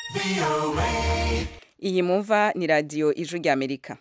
iyi mumva ni radiyo ijwi ry'amerika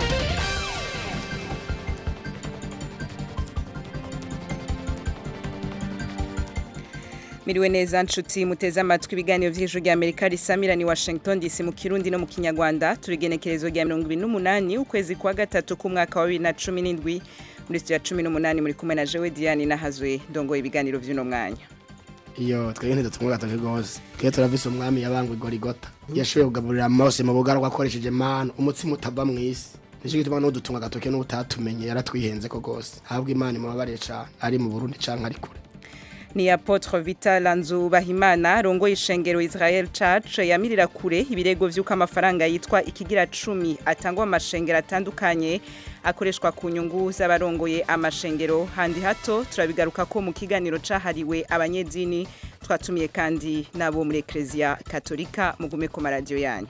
miriwe neza nshuti muteze amatwi ibiganiro by'ijwi ry'amerika risamira ni washington dc mu kirundi no mu kinyarwanda turigenekerezo rya mirongo ibiri n'umunani ukwezi kwa gatatu k'umwaka wa bibiri na cumi n'indwi muri studio ya cumi n'umunani muri kumwe na jewe diane nahazwe ndongoye ibiganiro by'uno mwanya iyo twebwe ntidutumwe gatoke rwose twe turavise umwami yabangwa igorigota yashoboye kugaburira mose mu bugarwa akoresheje manu umutsima utava mu isi nicyo gituma n'udutunga agatoke n'ubutatumenye yaratwihenze ko rwose ahabwa imana imubabare cane ari mu burundi canke ari kure ni apotre vital nzubahimana rongoye ishengero israel church yamirira kure ibirego vy'uko amafaranga yitwa ikigira cumi atangwa mu mashengero atandukanye akoreshwa ku nyungu z'abarongoye amashengero handi hato turabigaruka ko mu kiganiro cahariwe abanyedini twatumiye kandi n'abo muri eklezia katolika mugume ku maradiyo yanyu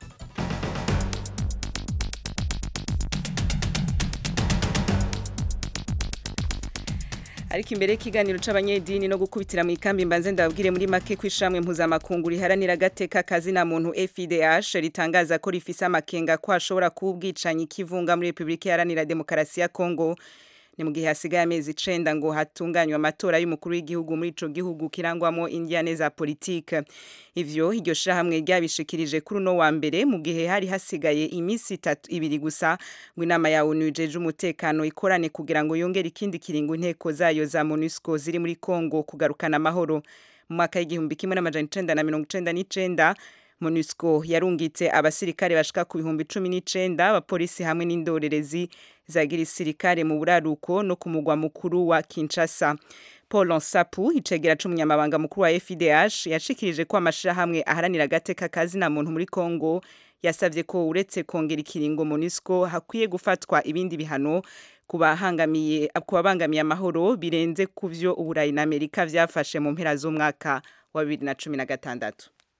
ariko imbere y'ikiganiro c'abanyedini no gukubitira mu ikambi mbanze ndababwire muri make ko ishamwe mpuzamakungu riharanira agateka kazina muntu FIDH ritangaza ko rifise amakenga ko hashobora kuba ubwicanyi kivunga muri Republika Iharanira Demokarasi ya Kongo ni mu gihe hasigaye amezi icenda ngo hatunganywe amatora y'umukuru w'igihugu muri ico gihugu kirangwamo indiane za politike ivyo iryo shirahamwe ryabishikirije kuri uno wa mbere mu gihe hari hasigaye iminsi itatu ibiri gusa ngo inama ya onu ijeje umutekano ikorane kugira ngo yongere ikindi kiringo inteko zayo za monusco ziri muri congo kugarukana amahoro mu mwaka w'igihumbi kimwe n'amajana icenda na mirongo icenda n'icenda MONUSCO yarungitse abasirikare bashika ku bihumbi cumi n'icenda abapolisi hamwe n'indorerezi za gisirikare mu buraruko no ku mugwa mukuru wa Kinshasa Paul Nsapu icegera c'umunyamabanga mukuru wa FIDH yashikirije ko amashirahamwe aharanira agateka kazi na muntu muri Kongo yasavye ko uretse kongera ikiringo MONUSCO hakwiye gufatwa ibindi bihano kubahangamiye kubabangamiye amahoro birenze kuvyo uburayi na Amerika vyafashe mu mpera z'umwaka wa 2016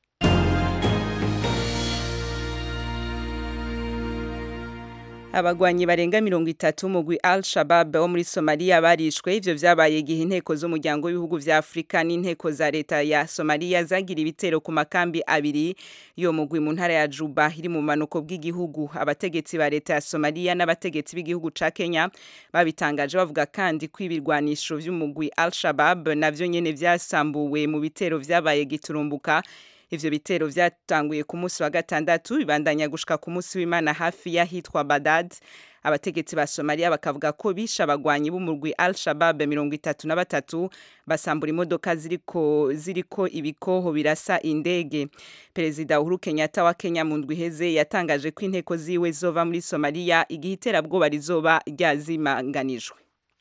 abagwanyi barenga mirongo itatu mugwi al shabab wo muri somaliya barishwe ivyo vyabaye igihe inteko z'umuryango w'ibihugu vya afurika n'inteko za leta ya somaliya zagira ibitero ku makambi abiri yo mugwi mu ntara ya juba iri mu manuko bw'igihugu abategetsi ba leta ya somaliya n'abategetsi b'igihugu ca kenya babitangaje bavuga kandi ko ibirwanisho vy'umugwi al shabab navyo nyene vyasambuwe mu bitero vyabaye giturumbuka ivyo bitero vyatanguye ku munsi wa gatandatu bibandanya gushika ku munsi w'Imana hafi y'ahitwa Badad abategetsi ba Somalia bakavuga ko bisha abagwanyi b'umurwi Al-Shabaab mirongo itatu na batatu basambura imodoka ziriko ziriko ibikoho birasa indege Perezida Uhuru Kenyatta wa Kenya mu ndwi heze yatangaje ko inteko ziwe zova muri Somalia igihe iterabwoba rizoba ryazimanganijwe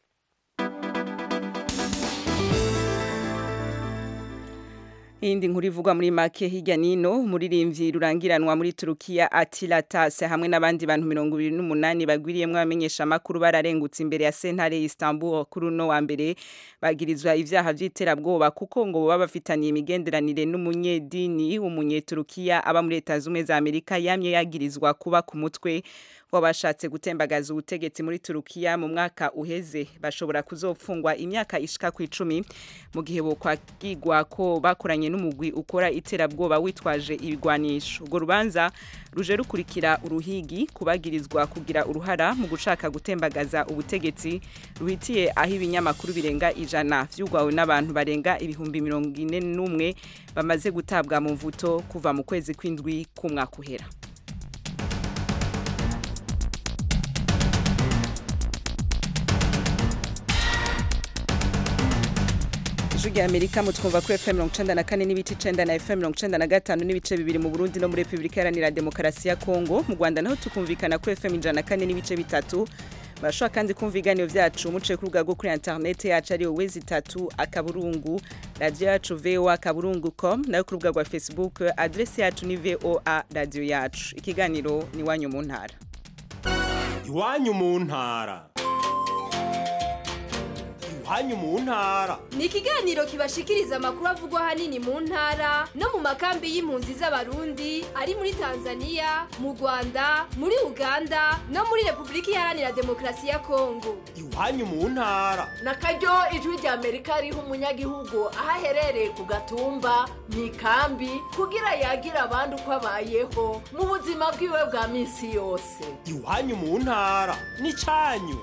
Indi nkuru ivugwa muri make hirya nino umuririmbyi rurangiranwa muri Turukiya Attila Tase hamwe n'abandi bantu 28 bagwiriyemwe abamenyesha makuru bararengutse imbere ya sentare Istanbul kuri uno wa mbere bagirizwa ivyaha vy'iterabwoba kuko ngo baba bafitaniye imigenderanire n'umunyedini w'umunyeturukiya aba muri Leta z'Ubumwe za Amerika yamye yagirizwa kuba ku mutwe wabashatse gutembagaza ubutegetsi muri Turukiya mu mwaka uheze bashobora kuzopfungwa imyaka ishika ku icumi mu gihe bokwagirwa ko bakoranye n'umugwi ukora iterabwoba witwaje ibigwanisho urwo rubanza ruje rukurikira uruhigi kubagirizwa kugira uruhara mu gushaka gutembagaza ubutegetsi ruhitiye aho ibinyamakuru birenga ijana vyugwawe n'abantu barenga ibihumbi mirongo ine n'umwe bamaze gutabwa mu mvuto kuva mu kwezi kw'indwi k'umwaka uhera ijwi rya amerika mutwumva kuri fm mirongo icenda na kane n'ibice icenda na fm mirongo icenda na gatanu n'ibice bibiri mu burundi no muri repubulika iharanira demokarasi ya kongo mu rwanda naho tukumvikana kuri fm ijana na kane n'ibice bitatu barashobora kandi kumva ibiganiro vyacu muciye ku rubuga rwo kuri interinete yacu ariyo wezi itatu akaburungu radiyo yacu voa akaburungu com nayo ku rubuga rwa facebook adresi yacu ni voa radiyo yacu ikiganiro ni iwanyu mu ntara iwanyu mu ntara iwanyu mu ntara ni ikiganiro kibashikiriza amakuru avugwa ahanini mu ntara no mu makambi y'impunzi z'abarundi ari muri tanzania mu rwanda muri uganda no muri repubulika iharanira demokarasi ya kongo iwanyu mu ntara na karyo ijwi rya amerika riha umunyagihugu aho aherereye ku gatumba mu ikambi kugira yagira abandi uko abayeho mu buzima bwiwe bwa minsi yose iwanyu mu ntara n'icanyu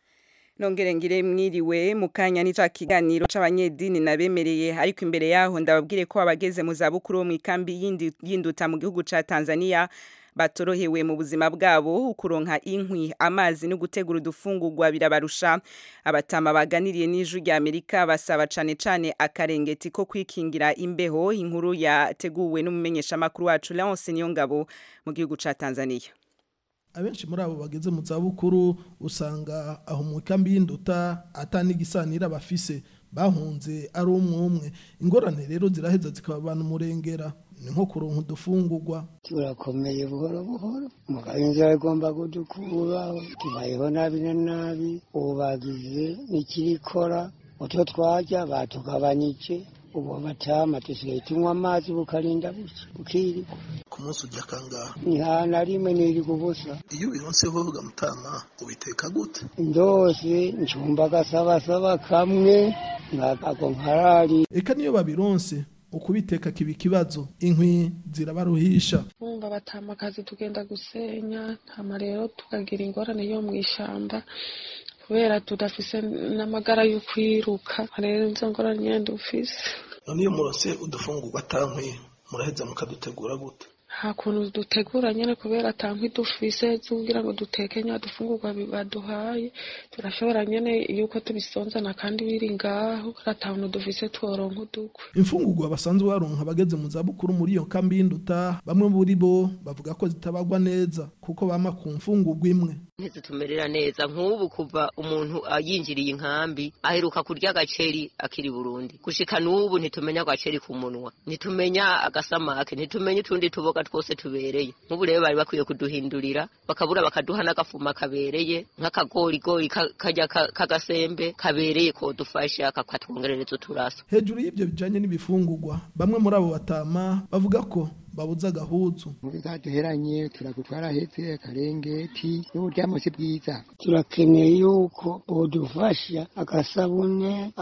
nongere ngire mwiriwe mu kanya ni ca kiganiro c'abanyedini nabemereye ariko imbere yaho ndababwire ko abageze mu zabukuru bo mu ikambi y'indi- y'induta mu gihugu ca Tanzania batorohewe mu buzima bwabo kuronka inkwi amazi no gutegura udufungurwa birabarusha abatama baganiriye n'ijwi rya Amerika basaba cane cane akarengeti ko kwikingira imbeho inkuru yateguwe n'umumenyeshamakuru wacu Leonce Niyongabo mu gihugu ca Tanzania abenshi muri abo bageze mu zabukuru usanga aho mu kambi y'induta atanigisanira bafise bahunze ari umwe umwe ingorane rero ziraheza zikababana umurengera ni nko kuronka udufungurwa turakomeye buhoro buhoro mugabo inzira igomba kudukura tubayeho nabi na nabi ubu bagize n'ikirikora utwo twarya batugabanyije ubu batama dusigaye tunywa amazi bukarinda buke bukirirwa ku munsi ujya kangaha nta na rimwe niriga ubusa iyo ubironseho ugamutama ubiteka gute ndose ncumba agasabasaba kamwe nkako nkarari eka niyo babironse ukubiteka kiba ikibazo inkwi zirabaruhisha bumva batama akazi tugenda gusenya hama rero tukagira ingorane yo mu ishamba kubera tudafise n'amagara yo kwiruka rero izo ngorane nyene dufise none iyo muronse udufungurwa atankwi muraheza mukadutegura gute nta kuntu dutegura nyene kubera ata nkwi dufise zo kugira ngo duteke nya dufungurwa bi- baduhaye turashobora nyene yuko tubisonzana kandi biri ngaho ata kuntu dufise tworonka udukwi imfungurwa basanzwe baronka abageze mu zabukuru muri iyo kambi y'induta bamwe muri bo bavuga ko zitabagwa neza kuko bama ku mfungurwa imwe ntizitumerera neza nk'ubu kuva umuntu yinjiriye inkambi aheruka kurya agaceri akiri burundi gushika n'ubu ntitumenya agaceri ku munwa ntitumenya agasamake ntitumenya utundi tuboga twose tubereye nk'ubu rero bari bakwiye kuduhindurira bakabura bakaduha n'agafuma kabereye nk'akagorigori ka- karya ka- k'agasembe kabereye kodufasha kakatwongerereza uturaso hejuru y'ibyo bijanye n'ibifungurwa bamwe muri abo batama bavuga ko babuze agahuzu duheranye turagutwara hepfo akarengeti n'uburyamo si bwiza turakeneye yuko bodufasha agasabune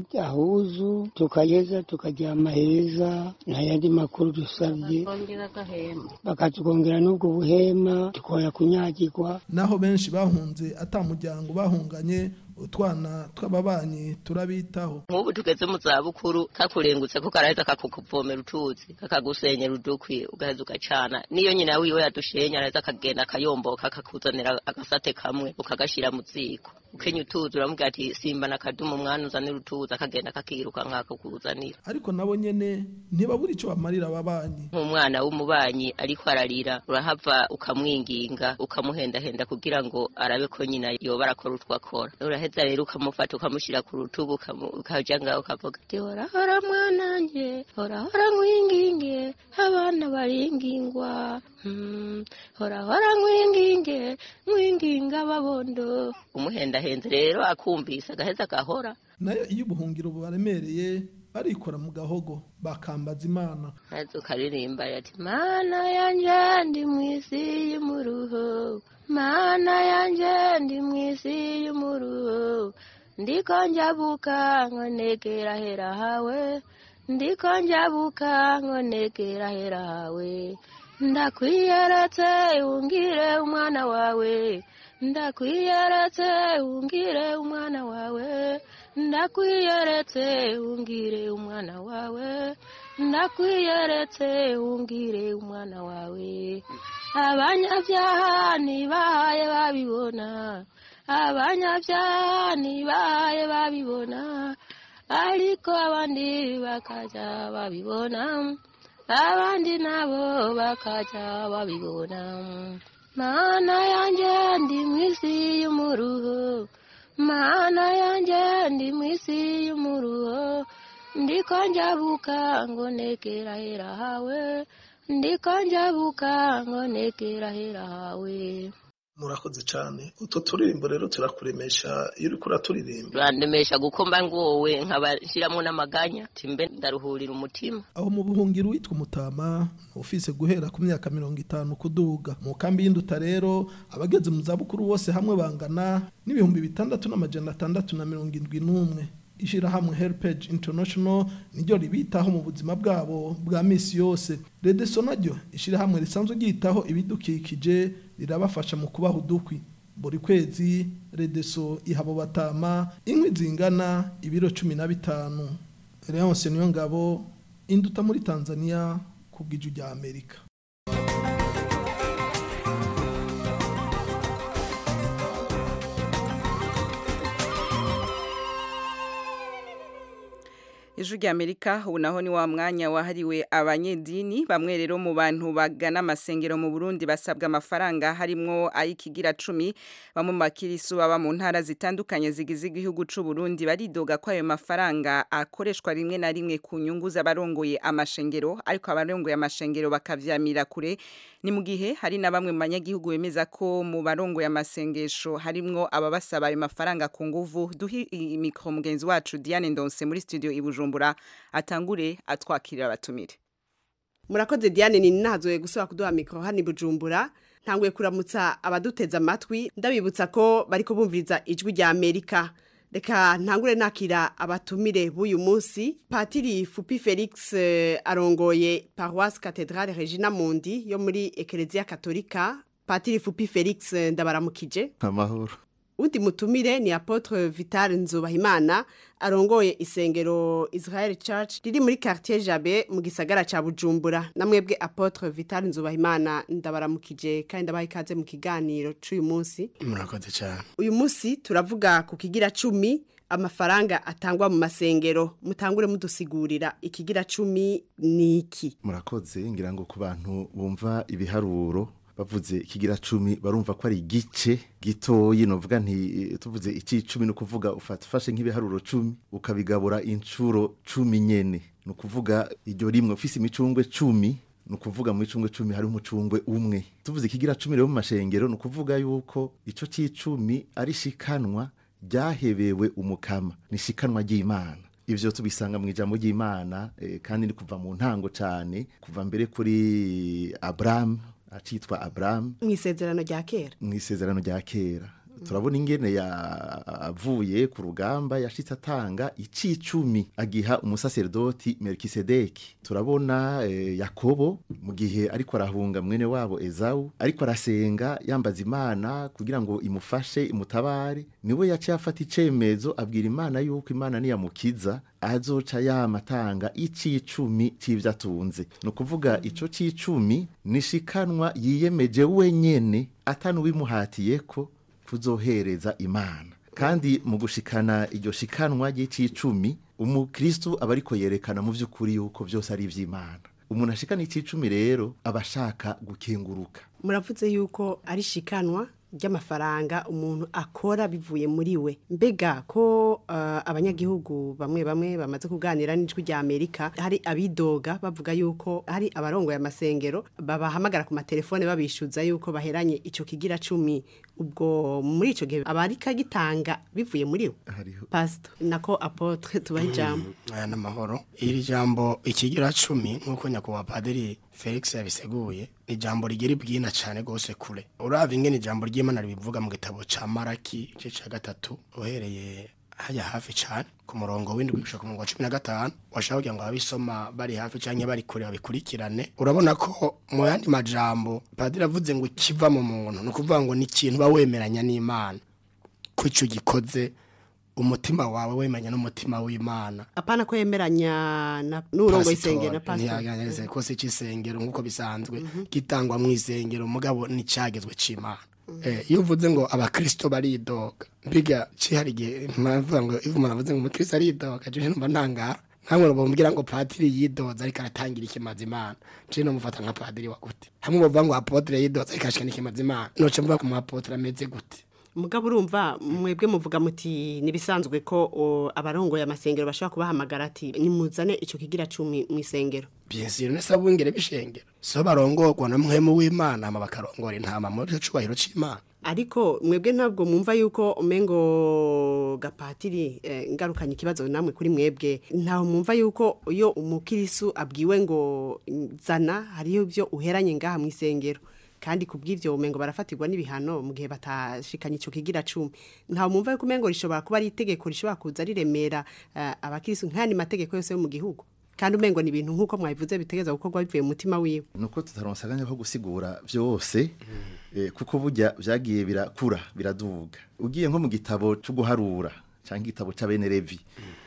akahuzu tukageza tukaryama heza nta yandi makuru dusabye bakatwongera n'ubwo buhema tukoya kunyagirwa naho benshi bahunze ata muryango bahunganye utwana tw'ababanyi turabitaho nk'ubu tugeze mu zabukuru kakurengutse ko karaheza kakukuvomera utuzi kakagusenyera udukwi ugaheza ugacana niyo nyina wiwe yadushenya araheza akagenda akayomboka akakuzanira agasate kamwe ukagashira mu ziko ukenya utuzi uramubwira ati simba na kadumu umwana uzanira utuzi akagenda kakiruka nkakakuzanira ariko nabo nyene ntibabura ico bamarira ababanyi nk'umwana w'umubanyi ariko ararira urahava ukamwinginga ukamuhendahenda kugira ngo arabe ko nyina yoba arakora utwo akora uraheza rero ukamufata ukamushyira ku rutugu ukamu- ukaja ngaho ukavuga ati hora hora mwananje hora hora nkwinginge abana baringingwa Hmm, hora hora nkwinginge nkwinginga babondo umuhendahenze rero akumvise agaheza agahora nayo iyo ubuhungiro bubaremereye barikora mu gahogo bakambaza imana maze ukaririmba ati mana yanje ndi mu isi y'umuruho mana yanje ndi mu isi y'umuruho ndiko njabuka nkonegera hera hawe ndiko njabuka nkonegera hera hawe ndakwiyeretse ungire umwana wawe ndakwiyeretse ungire umwana wawe ndakwiyeretse ungire umwana wawe ndakwiyeretse ungire umwana wawe abanyabyaha ntibahaye babibona abanyabyaha ntibahaye babibona ariko abandi bakajya babibona abandi nabo bakajya babibona mana yanjye ndi mu isi y'umuruho mana yanjye ndi mu isi y'umuruho ndiko njabuka ngo negera hera hawe ndiko njabuka ngo negera hera hawe murakoze cyane utwo turirimbo rero turakuremesha iyo uriko uraturirimba rurandemesha gukomba ngowe nkabashyiramo n'amaganya timbe ndaruhurira umutima aho mu buhungiro witwa umutama ufise guhera ku myaka mirongo itanu kuduga mu kambi y'induta rero abageze mu zabukuru bose hamwe bangana n'ibihumbi bitandatu n'amajana atandatu na mirongo indwi n'umwe ishyirahamwe helpage international niryo ribitaho mu buzima bwabo bwa misi yose redeso naryo ishyirahamwe risanzwe ryitaho ibidukikije rirabafasha mu kubaha udukwi buri kwezi redeso iha abo batama inkwi zingana ibiro cumi na bitanu leonce niyo ngabo induta muri tanzania ku bw'iju rya amerika Ijwi rya Amerika ubu naho ni wa mwanya wahariwe abanyedini bamwe rero mu bantu bagana amasengero mu Burundi basabwa amafaranga harimwo ayikigira 10 bamwe mu bakirisu baba mu ntara zitandukanye zigize igihugu c'u Burundi baridoga ko ayo mafaranga akoreshwa rimwe na rimwe ku nyungu z'abarongoye amashengero ariko abarongoye amashengero bakavyamira kure ni mu gihe hari na bamwe mu banyagihugu bemeza ko mu barongoye amasengesho harimwo ababasaba ayo mafaranga ku nguvu duhi imikro mugenzi wacu Diane Ndonse muri studio i Bujumbura atangure atwakirira abatumire murakoze Diane ni nazoye gusaba kuduha mikro hano i Bujumbura ntanguye kuramutsa abaduteza amatwi ndabibutsa ko bari kubumviriza ijwi rya Amerika reka ntangure nakira abatumire b'uyu munsi patiri fupi felix eh, arongoye paroisse cathedrale regina mundi yo muri ekereziya katolika patiri fupi felix eh, ndabaramukije amahoro undi mutumire ni apotre vital nzubahimana arongoye isengero israel church riri muri quartier jabe mu gisagara ca bujumbura namwebwe apotre vital nzubahimana ndabaramukije kandi ndabaha ikaze mu kiganiro c'uyu munsi murakoze cyane uyu munsi turavuga ku kigira cumi amafaranga atangwa mu masengero mutangure mudusigurira ikigira cumi ni iki murakoze ngira ngo ku bantu bumva ibiharuro bavuze ikigira cumi barumva ko ari igice gitoyi novuga nti tuvuze iki cumi ni ukuvuga ufashe nk'ibiharuro cumi ukabigabura inshuro cumi nyene ni ukuvuga iryo rimwe ufise imicungwe cumi ni ukuvuga mu icungwe cumi hari umucungwe umwe tuvuze ikigira cumi rero mu mashengero ni ukuvuga yuko ico c'icumi ari shikanwa ryahebewe umukama ni shikanwa ry'imana ivyo tubisanga mu ijambo ry'imana eh, kandi ni kuva mu ntango cane kuva mbere kuri Abraham acitwa Abraham mu isezerano rya kera mu isezerano rya kera turabona ingene yavuye ku rugamba yashitse atanga icicumi agiha umusaserdoti Melkisedeki turabona eh, Yakobo mu gihe ariko arahunga mwene wabo Ezawu ariko arasenga yambaza Imana kugira ngo imufashe imutabare niwe yaciye afata icemezo abwira Imana yuko Imana niyamukiza azoca yamatanga icicumi c'ivyo atunze ni ukuvuga ico c'icumi nishikanwa yiyemeje wenyene atanuwimuhatiyeko kuzohereza imana kandi mu gushikana iryo shikanwa ry'icicumi umukristu aba ariko yerekana mu by'ukuri yuko byose ari iby'imana umuntu ashikana icicumi rero aba ashaka gukenguruka muravuze yuko ari shikanwa ry'amafaranga umuntu akora bivuye muri we mbega ko uh, abanyagihugu bamwe bamwe bamaze kuganira n'ijwi rya Amerika hari abidoga bavuga yuko hari abarongoye amasengero babahamagara ku matelefone babishuza yuko baheranye ico kigira cumi ubwo muri ico gihe abari kagitanga bivuye muri we pastor nako apotre tubaha ijambo aya n'amahoro iri jambo ikigira cumi nk'uko nyakubahwa padiri felix yabiseguye ni ijambo rigira ibwina cyane rwose kure uraba ingene ijambo ry'imana ribivuga mu gitabo ca maraki igice ca gatatu uhereye hajya hafi cyane ku murongo w'indwi gushika ku murongo wa cumi na gatanu washaka kugira ngo ababisoma bari hafi canke bari kure babikurikirane urabona ko mu yandi majambo padiri avuze ngo ikiva mu muntu ni ukuvuga ngo ni ikintu uba wemeranya n'imana ko ico gikoze umutima wawe wemanya n'umutima w'imana apana ko yemeranya na n'urongo isengero na pastor ntiyaganyirize ko si cisengero nk'uko bisanzwe gitangwa mu isengero mugabo nicagezwe c'imana Eh, iyo uvuze ngo abakristo baridoga mbiga cihari igihe muravuga ngo iyo umuntu avuze ngo umukristo aridoga je numva ntangara hamwe bamubwira ngo padiri yidoza ariko aratangira ikimazi imana je nomufata nka padiri wa gute hamwe bavuga ngo apotre yidoza ariko ashika n'ikimazi imana noce mvuga ko mu apotre ameze gute mugabo urumva mwebwe muvuga muti nibisanzwe ko o, abarongoye amasengero bashobora kubahamagara ati nimuzane ico kigira cumi mu isengero bien sûr ne sabungere bishengero so barongorwa na mwemu w'imana ama bakarongora intama muri cyo cubahiro c'imana ariko mwebwe ntabwo mwumva yuko umengo gapatiri eh, ngarukanye ikibazo namwe kuri mwebwe ntaho mwumva yuko iyo umukirisu abwiwe ngo zana hariyo ibyo uheranye ngaha mu isengero kandi kubw'ivyo umengo barafatirwa n'ibihano mu gihe batashikanye ico kigira cumi ntaho mwumva yuko umengo rishobora kuba ari itegeko rishobora kuza riremera uh, abakirisu nk'ayandi mategeko yose yo mu gihugu kandi umengo ni ibintu nk'uko mwabivuze bitegeza gukorwa bivuye mu mutima wiwe nuko tutaronsa akanya ko gusigura byose eh, kuko burya byagiye birakura biraduga ugiye nko mu gitabo cyo guharura cyangwa igitabo c'abene levi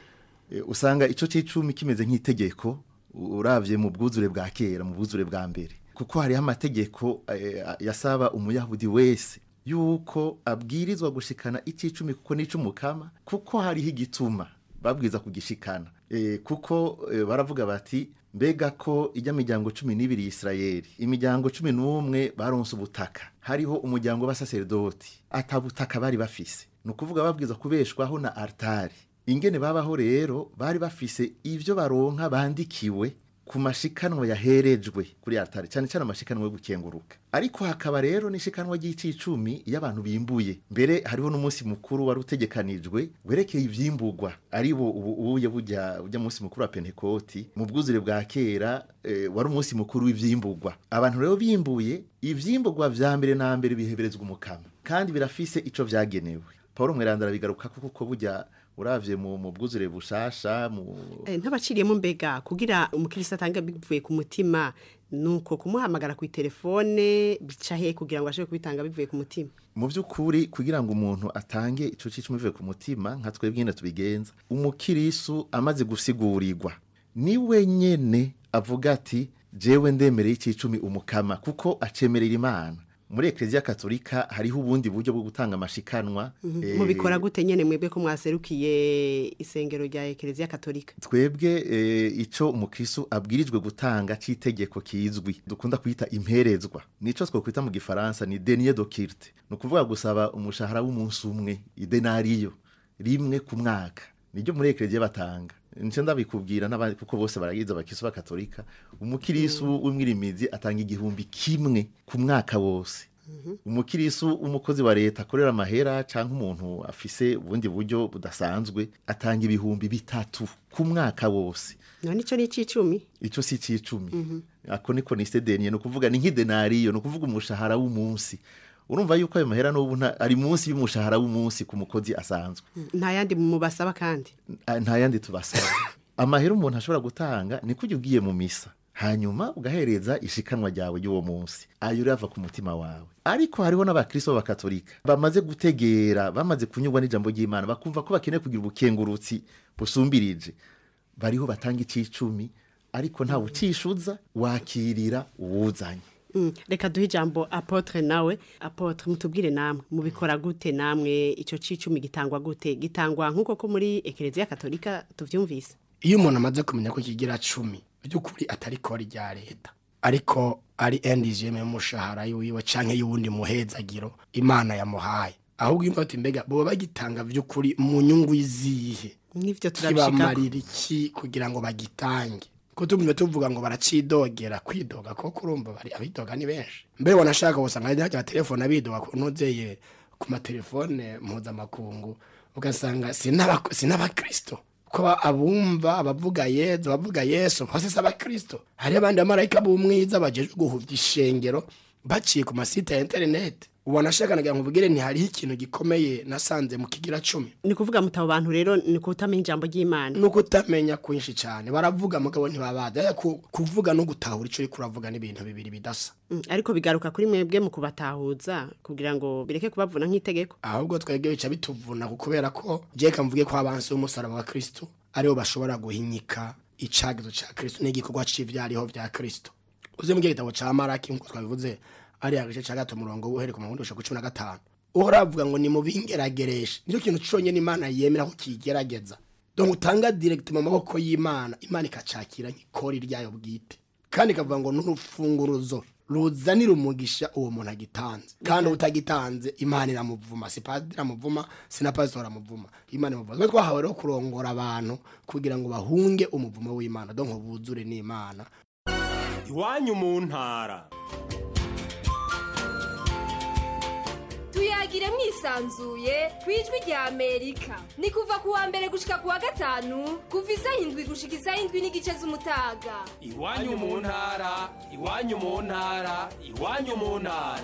eh, usanga ico c'icumi kimeze nk'itegeko uravye mu bwuzure bwa kera mu bwuzure bwa mbere kuko hariho amategeko eh, yasaba umuyahudi wese yuko abwirizwa gushikana icicumi kuko n'icumukama kuko hariho igituma babwiza kugishikana e, kuko e, baravuga bati mbega ko ijya miryango cumi n'ibiri y'isirayeli imiryango cumi n'umwe baronse ubutaka hariho umuryango w'abasaserdoti atabutaka bari bafise ni ukuvuga babwiza kubeshwaho na altari ingene babaho rero bari bafise ivyo baronka bandikiwe ku mashikanwa yaherejwe kuri altari cyane cyane amashikanwa yo gukenguruka ariko hakaba rero n'ishikanwa ry'icicumi iyo abantu bimbuye mbere hariho n'umunsi mukuru wari utegekanijwe werekeye ivyimburwa ari bo ubu ubuye bujya ujya munsi mukuru wa pentekoti mu bwuzure bwa kera e, wari umunsi mukuru w'ivyimburwa abantu rero bimbuye ivyimburwa vya mbere na mbere biheberezwa umukama kandi birafise ico vyagenewe Paulo mweranda arabigaruka kuko burya uravye mu mu bwuzure bushasha mu Eh, ntabaciriyemo mbega kugira umukirisi atanga bivuye ku mutima nuko kumuhamagara ku telefone bica he kugira ngo ashobore kubitanga bivuye ku mutima mu by'ukuri kugira ngo umuntu atange ico cicumi bivuye ku mutima nka twebwe nyene tubigenza umukirisu amaze gusigurirwa ni wenyene avuga ati jewe ndemereye icicumi umukama kuko acemerera imana muri ekleziya katolika hariho ubundi buryo bwo gutanga amashikanwa eh, mubikora gute nyene mwebwe ko mwaserukiye isengero rya ekereziya katolika twebwe eh, ico umukristo abwirijwe gutanga c'itegeko kizwi dukunda kwita imperezwa nico twokwita mu gifaransa ni denier de kirte ni ukuvuga gusaba umushahara w'umunsi umwe idenariyo rimwe ku mwaka niryo muri ekleziya batanga nico ndabikubwira n'abandi kuko bose baragize abakiso b'akatolika umukirisu w'umwirimizi atanga igihumbi kimwe ku mwaka wose umukirisu w'umukozi wa leta akorera amahera cyangwa umuntu afise ubundi buryo budasanzwe atanga ibihumbi bitatu ku mwaka wose none ico ni icicumi ico si icicumi ako niko ni sedeniye ni ukuvuga ni nk'idenariyo ni ukuvuga umushahara w'umunsi urumva yuko ayo mahera n'ubu nta- ari munsi y'umushahara w'umunsi ku mukozi asanzwe nta yandi mubasaba kandi Ah, nta yandi tubasaba amahera umuntu ashobora gutanga ni kujya ugiye mu misa hanyuma ugahereza ishikanwa ryawe ry'uwo munsi ayo rava ku mutima wawe ariko hariho n'abakristo b'abakatolika bamaze gutegera bamaze kunyurwa n'ijambo ry'imana bakumva ko bakeneye kugira ubukengurutsi busumbirije bariho batanga icicumi ariko ntawe ucishuza wakirira uwuzanye Mm, reka duhe ijambo apotre nawe apotre mutubwire namwe mubikora gute namwe ico cicumi gitangwa gute gitangwa nk'uko ko muri ekereziya katolika tuvyumvise iyo umuntu amaze kumenya ko kigira cumi by'ukuri atari kori rya leta ariko ari NDGM y'umushahara yiwe canke y'uwundi muhezagiro imana yamuhaye ahubwo imva ati mbega boba bagitanga by'ukuri mu nyungu izihe n'ivyo turabishikako kibamarira iki kugira ngo bagitange ko tumwe tuvuga ngo baracidogera kwidoga ko kurumva bari abidoga ni benshi mbere wanashaka gusanga hari hajya telefone abidoga ku nuzeye ku matelefone mpuzamakungu ugasanga sinaba sinabakristo ko ba- abumva abavuga yezu abavuga yesu hose si abakristo hari abandi bamarayika b'umwiza bajejwe guhuvya ishengero baciye ku masite ya interineti ubona ashaka nagira ngo ubwire ntihariho ikintu gikomeye nasanze mu kigira cumi ni kuvuga mutabo bantu rero ni kutamenya ijambo ry'imana nuko utamenya kwinshi cyane baravuga mugabo ntibabaza Ariko ku- kuvuga no gutahura icyo uri kuravuga n'ibintu bibiri bidasa Mm, ariko bigaruka kuri mwebwe mu kubatahuza kugira ngo bireke kubavuna nk'itegeko ahubwo twebwe bica bituvuna ku- kubera ko jeka mvuge ko abansi b'umusaraba wa kristo aribo bashobora guhinyika icagizo ca kristo n'igikorwa c'ivyariho vya kristo uze mu gitabo ca maraki nk'uko twabivuze ari agace ca gato murongo uhereye ku murongo w'ijana na cumi na gatanu uhora avuga ngo nimubingeragereshe nicyo kintu conyene imana yemera ko kigerageza donc utanga direct mu maboko y'imana imana ikacakira nk'ikori ryayo bwite kandi ikavuga ngo n'urufunguruzo ruzanira umugisha uwo muntu agitanze kandi utagitanze imana iramuvuma si padiri iramuvuma si na pasitori aramuvuma imana imuvuma twe twahawe rero kurongora abantu kugira ngo bahunge umuvumo w'imana donc buzure n'imana iwanyu mu ntara tuyaga tuyagire mwisanzuye ku ijwi rya amerika ni kuva ku wa mbere gushika ku wa gatanu kuva isaha indwi gushika isaha indwi n'igice z'umutaga iwanyu mu ntara iwanyu mu ntara iwanyu mu ntara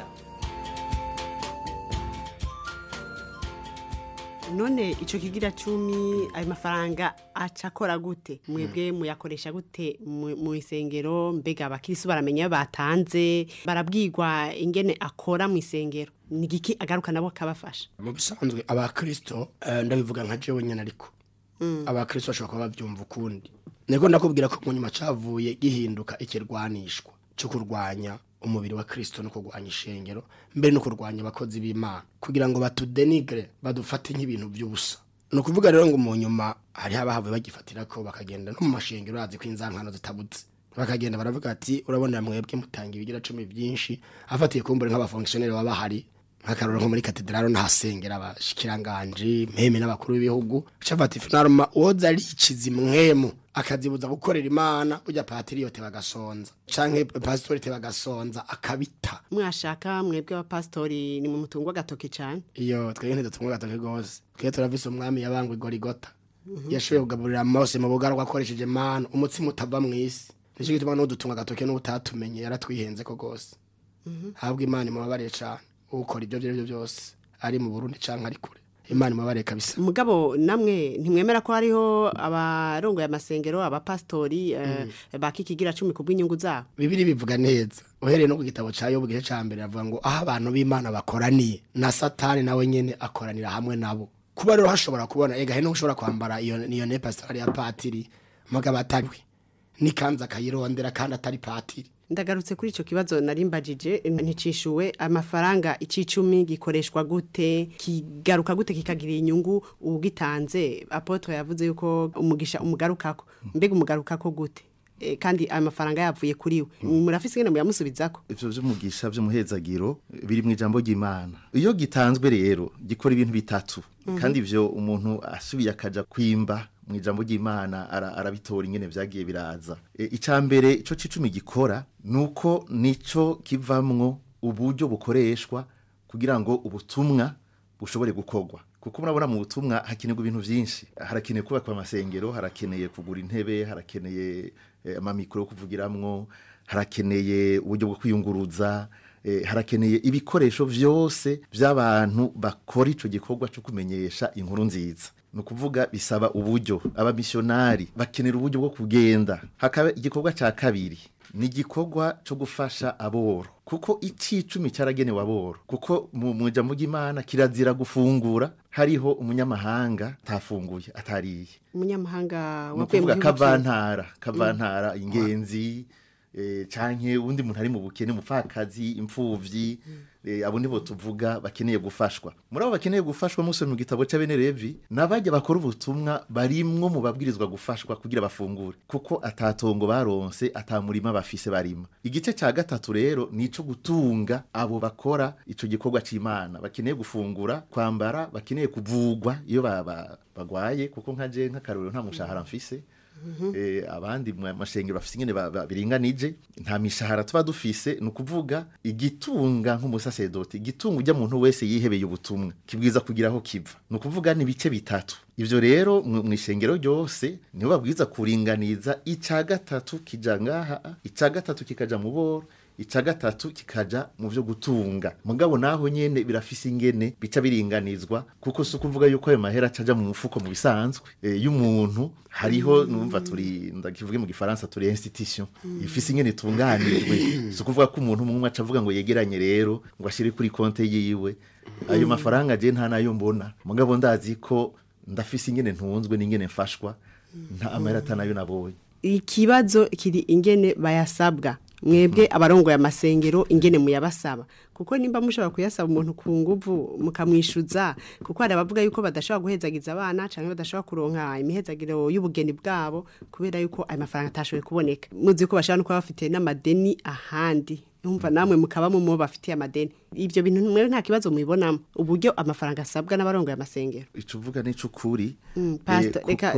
none ico kigira cumi ayo mafaranga aca akora gute mwebwe muyakoresha gute mu mu isengero mbega abakirisu baramenya ayo batanze barabwirwa ingene akora mu isengero ni igiki agaruka nabo kabafasha mu bisanzwe abakristo eh, ndabivuga nka jewe nyene ariko abakristo bashobora kuba bavyumva ukundi niko ndakubwira ko mu nyuma cavuye gihinduka ikirwanishwa cyo kurwanya umubiri wa kristo no kurwanya ishengero mbere no kurwanya abakozi b'imana kugira ngo batudenigre badufate nk'ibintu by'ubusa ni ukuvuga rero ngo mu nyuma hariho abahavuye bagifatira ko bakagenda no mu mashengero bazi ko inzankano zitabutse bakagenda baravuga ati urabona mwebwe mutanga ibigira cumi byinshi afatiye kumbure nk'abafonkisiyoneri baba bahari nk'akaroro nko muri katedralo ntahasengera abashikiranganje mpeme n'abakuru b'ibihugu cafata ifinaruma uwoza ariciza imwemu akazibuza gukorera imana burya patiriyote bagasonza canke pasitorite bagasonza akabita mwashaka mwebwe abapasitori ni mu mutungo agatoke cyane iyo twebwe ntidutunga agatoke gose twebwe turavise umwami yabangwa igorigota yashoboye kugaburira mose mu bugarwa akoresheje manu umutsima utava mw'isi nicyo gituma n'udutunga agatoke n'ubutatumenye yaratwihenze ko gose habwa imana imubabariye cane ukora ibyo byo byose ari mu burundi canke ari kure imana imubabariye kabisa mugabo namwe ntimwemera ko hariho abarongoye amasengero abapasitori eh, bakikigira cumi ku bw'inyungu zabo bibiri bivuga neza uhereye no ku gitabo cya yobu gice ca mbere avuga ngo aho abantu b'imana bakoraniye na satani nawe nyene akoranira hamwe nabo kuba rero hashobora kubona ega he ushobora kwambara iyo iyo ne pastorali ya patiri mugabo atariwe n'ikanzu akayirondera kandi atari patiri ndagarutse kuri ico kibazo narimbajije nticishuwe amafaranga icicumi gikoreshwa gute kigaruka gute kikagira inyungu ugitanze apotre yavuze yuko umugisha umugarukako mbega umugarukako gute e, kandi ayo mafaranga yavuye kuri we murafise ingene muyamusubizako ivyo vy'umugisha vy'umuhezagiro biri mu ijambo ry'Imana iyo gitanzwe rero gikora ibintu bitatu kandi ivyo umuntu asubiye akaja kwimba mu ijambo ry'Imana ara- arabitora ingene vyagiye biraza e, icambere ico cicumi gikora nuko nico kivamwo uburyo bukoreshwa kugira ngo ubutumwa bushobore gukorwa kuko murabona mu butumwa hakenerwa ibintu vyinshi harakeneye kubakwa amasengero harakeneye kugura intebe harakeneye eh, amamikro yo kuvugiramwo harakeneye uburyo bwo kwiyunguruza eh, harakeneye ibikoresho vyose vy'abantu bakora ico gikorwa cyo kumenyesha inkuru nziza ni ukuvuga bisaba uburyo abamisiyonari bakenera uburyo bwo kugenda hakaba igikorwa cya kabiri ni igikorwa cyo gufasha aboro kuko icicumi cyaragenewe aboro kuko mu mu ijambo ry'imana kirazira gufungura hariho umunyamahanga atafunguye atariye umunyamahanga ni wavuye mu ukuvuga gihugu ciwe. kavantara kavantara ingenzi eh, canke uwundi muntu ari mu bukene umupfakazi imfuvyi eh, abo nibo tuvuga bakeneye gufashwa muri abo bakeneye gufashwa musomye mu gitabo c'abene levi n'abajya bakora ubutumwa barimwo mu babwirizwa gufashwa kugira bafungure kuko atatongo baronse atamurima bafise barima igice ca gatatu rero nico gutunga abo bakora ico gikorwa c'imana bakeneye gufungura kwambara bakeneye kuvugwa iyo ba- ba- bagwaye kuko nka je nk'akarorero nta mushahara mfise eh, abandi mu mashengero bafise ingene ba- ba- biringanije nta mishahara tuba dufise ni ukuvuga igitunga nk'umusasedoti igitunga ujya muntu wese yihebeye ubutumwa kibwiza kugira aho kiva ni ukuvuga ni ibice bitatu ivyo rero mu mu ishengero ryose niho babwiza kuringaniza ica gatatu kija ngaha ica gatatu kikaja mu boro ica gatatu kikaja mu vyo gutunga mugabo naho nyene birafise ingene bica biringanizwa kuko si ukuvuga yuko ayo mahera acaja mu mufuko mu bisanzwe e, y'umuntu hariho numva turi ndakivuge mu gifaransa turi institution ifise ingene itunganijwe si ukuvuga ko umuntu umwe aca avuga ngo yegeranye rero ngo ashire kuri konte yiwe ayo mafaranga je nta nayo mbona mugabo ndazi ko ndafise ingene ntunzwe n'ingene mfashwa nta amahera atanayo nabonye ikibazo kiri ingene bayasabwa mwebwe abarongoye amasengero ingene muyabasaba kuko nimba mushobora kuyasaba umuntu ku nguvu mukamwishuza kuko hari abavuga yuko badashobora guhezagiza abana canke badashobora kuronka imihezagiro y'ubugeni bwabo kubera yuko ayo mafaranga atashoboye kuboneka muzi ko bashobora no kuba bafite n'amadeni ahandi umva namwe mukaba mu bafitiye amadeni ibyo bintu mwe nta kibazo mubibonamo uburyo amafaranga asabwa n'abarongoye amasengero ico uvuga nico ukuri Mm, Eh, Pastor, reka kuko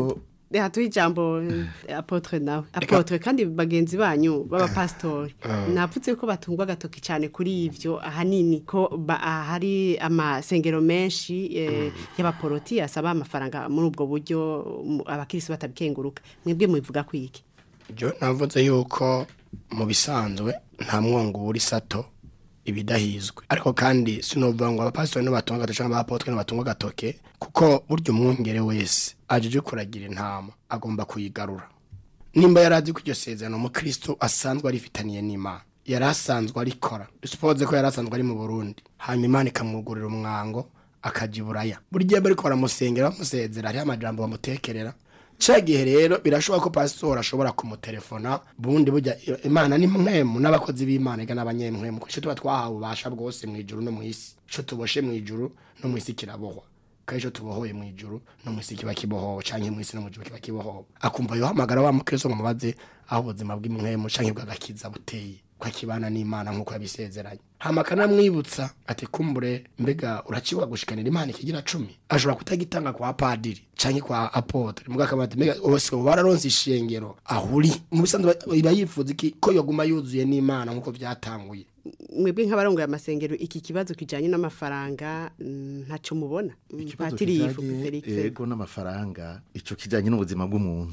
Reha tuhe ijambo eh, apotre nawe apotre kandi bagenzi banyu b'abapasitori napfutse ko batungwa agatoki cyane kuri ivyo ahanini ko ba- ah, hari amasengero menshi eh, y'abaporoti asaba amafaranga muri ubwo buryo mu- abakirisi batabikenguruka mwebwe mubivuga kwiki Jo navuze yuko mu bisanzwe nta mwongo uri sato ibidahizwe ariko kandi sinovuga ngo abapasitori nibatunga agatoke cyangwa abapotre nibatunga agatoke kuko burya umwungere wese ajeje kuragira intama agomba kuyigarura nimba yarazi ko iryo sezerano umukristo asanzwe arifitaniye n'imana yari asanzwe arikora suppose ko yari asanzwe ari mu burundi hanyuma imana ikamwugurira umwango akaja iburaya buri gihe bariko baramusengera bamusezera hariho amajambo bamutekerera ca gihe rero birashoboka ko pasitori ashobora kumutelefona bundi burya imana ni mwemu n'abakozi b'imana ega n'abanyemwemu kuko ico tuba twahawe ububasha bwose mu ijuru no mu isi ico tuboshe mu ijuru no mu isi kirabohwa kandi ico tubohoye mu ijuru no mu isi kiba kibohowe canke mu isi no mu ijuru kiba kibohowe akumva yohamagara wa mukristo ngo mubaze aho ubuzima bw'imwemu canke bw'agakiza buteye ko akibana n'imana nk'uko yabisezeranye hama akanamwibutsa ati kumbure mbega uraciwa gushikanira imana ikigira cumi ashobora kutagitanga kwa padiri canke kwa apotre mbwa akaba ati mbega bose bararonse ishengero ahuri mu bisanzwe iba yifuza iki ko yoguma yuzuye n'imana nk'uko byatanguye mwebwe nk'abarongoye amasengero iki kibazo kijanye n'amafaranga mm, ntaco mubona ikibazo patiri yifu kijanye Felix ego n'amafaranga ico kijanye n'ubuzima bw'umuntu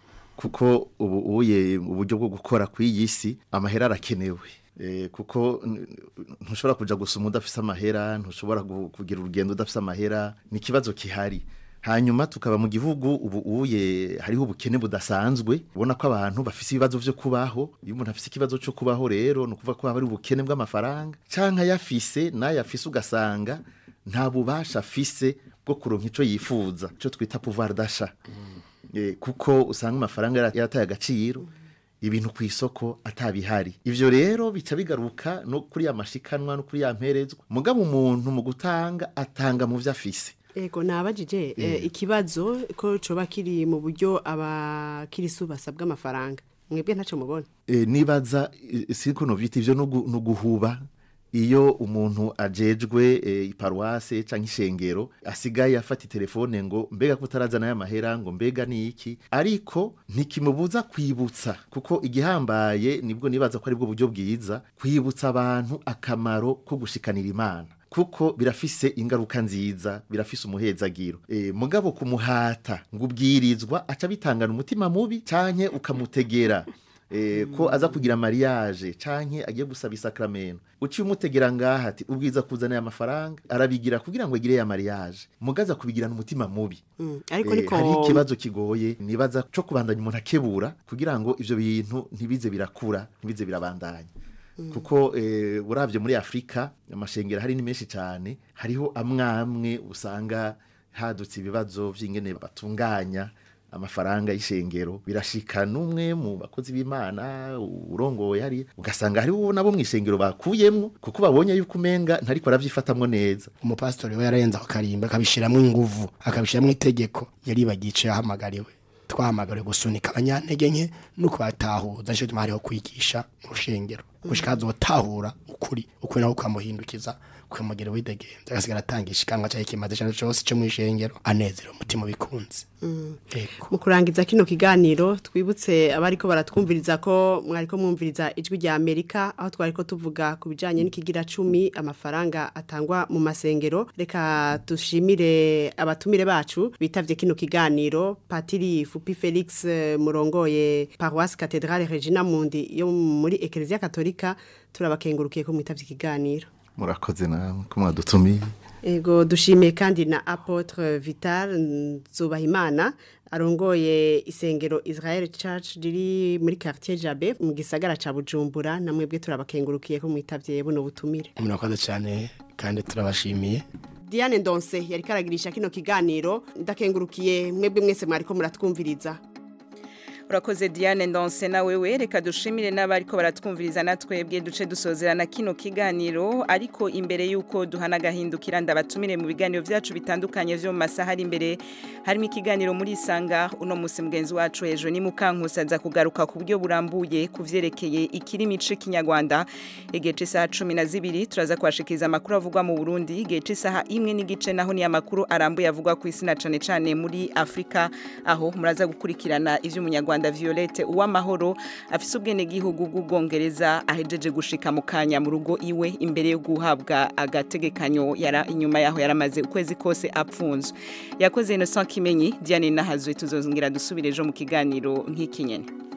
kuko ubu uye uburyo bwo gukora kw'iyi si amahera arakenewe Eh, kuko n- ntushobora kuja gusuma udafise amahera ntushobora gu- kugira urugendo udafise amahera ni ikibazo kihari hanyuma tukaba mu gihugu ubu uye hariho ubukene budasanzwe ubona ko abantu bafise ibibazo vyo kubaho iyo umuntu afise ikibazo cyo kubaho rero ni ukuvuga ko haba hari ubukene bw'amafaranga canke ayafise nayo afise ugasanga nta bubasha afise bwo kuronka ico yifuza ico twita pouvoir d'achat Eh, kuko usanga amafaranga yara- yarataye agaciro ibintu ku isoko atabihari ivyo rero bica bigaruka no kuri ya mashikanwa no kuri ya mperezwa mugabo umuntu mu gutanga atanga mu vyo afise Ego nabajije eh, Eh. ikibazo ko coba kiri mu buryo abakirisu basabwa amafaranga mwebwe ntaco mubona e, nibaza e, siko novyita ivyo no gu- no guhuba iyo umuntu ajejwe e, iparuwase canke ishengero asigaye afata telefone ngo mbega ko utarazana aya mahera ngo mbega ni iki ariko ntikimubuza kwibutsa kuko igihambaye nibwo nibaza ko aribwo buryo bwiza kwibutsa abantu akamaro ko gushikanira imana kuko birafise ingaruka nziza birafise umuhezagiro e, mugabo kumuhata ngo ubwirizwa aca bitangana umutima mubi canke ukamutegera eh, ko aza kugira mariage canke agiye gusaba isakramento uciye umutegera ngaha ati ubwiza kuzana aya mafaranga arabigira kugira ngo agire ya mariage mugaza kubigirana umutima mubi Mm, ariko Eh, niko hari ikibazo kigoye nibaza co kubandanya umuntu akebura kugira ngo ivyo bintu ntibize birakura ntibize birabandanya kuko eh, uravye muri afurika amashengero hari ni menshi cyane hariho amwamwe usanga hadutse ibibazo vy'ingene batunganya amafaranga y'ishengero birashika n'umwe mu bakozi b'imana urongoye hari ugasanga hariho nabo mu ishengero bakuyemwo kuko babonye yuko umenga ntariko aravyifatamwo neza umupasitori we yararenze ako karimba akabishyiramo inguvu akabishyiramo itegeko yaribagiye icyo yahamagariwe twahamagariwe gusunika abanyantege nke no kubatahuza nicyo gituma hariho kwigisha mu rushengero gushika hazotahura ukuri ukuri nawe ukamuhindukiza ukamugera widegenza agasigara atangisha ikanwa cyangwa ikimaze cyane cyose cyo mu ishengero anezera umutima ubikunze Mm. Ego. mu kurangiza kino kiganiro twibutse abariko baratwumviriza ko mwariko mwumviriza ijwi rya Amerika aho twariko tuvuga ku bijanye n'ikigira cumi amafaranga atangwa mu masengero reka dushimire abatumire bacu bitavye kino kiganiro Patiri Fupi Felix eh, murongoye Paroisse Cathedrale Regina Mundi yo muri Ecclesia Katolika turabakengurukiye ko mwitavye ikiganiro murakoze namwe ko mwadutumiye Ego dushimiye kandi na Apotre Vital Nzubahimana arongoye isengero Israel Church riri muri quartier Jabe mu gisagara ca Bujumbura namwe bwe turabakengurukiye ko mwitavye buno butumire. murakoze cyane kandi turabashimiye Diane Ndonse yari karagirisha kino kiganiro ndakengurukiye mwebwe mwese mwariko muratwumviriza. urakoze diane ndonse na wewe reka dushimire n'abariko baratwumviriza natwebwe duce dusozerana kino kiganiro ariko imbere y'uko duhana agahindukira ndabatumire mu biganiro byacu bitandukanye vyo mu masaha ari imbere harimo ikiganiro muri isanga uno musi mugenzi wacu hejuru ni mukankusi aza kugaruka ku buryo burambuye ku vyerekeye ikirimi c'ikinyarwanda igihe c'isaha cumi na zibiri turaza kubashikiriza amakuru avugwa mu burundi igihe c'isaha imwe n'igice naho ni amakuru arambuye avugwa ku isi na cane cane muri afurika aho muraza gukurikirana ivy'umunyarwanda violette uwamahoro afise ubwenegihugu bw'ubwongereza ahejeje gushika mu kanya mu rugo iwe imbere yo guhabwa agategekanyo yara inyuma yaho yaramaze ukwezi kose apfunzwe yakoze Innocent Kimenyi Diane Nahazwe tuzongera dusubire ejo mu kiganiro nk'iki nyene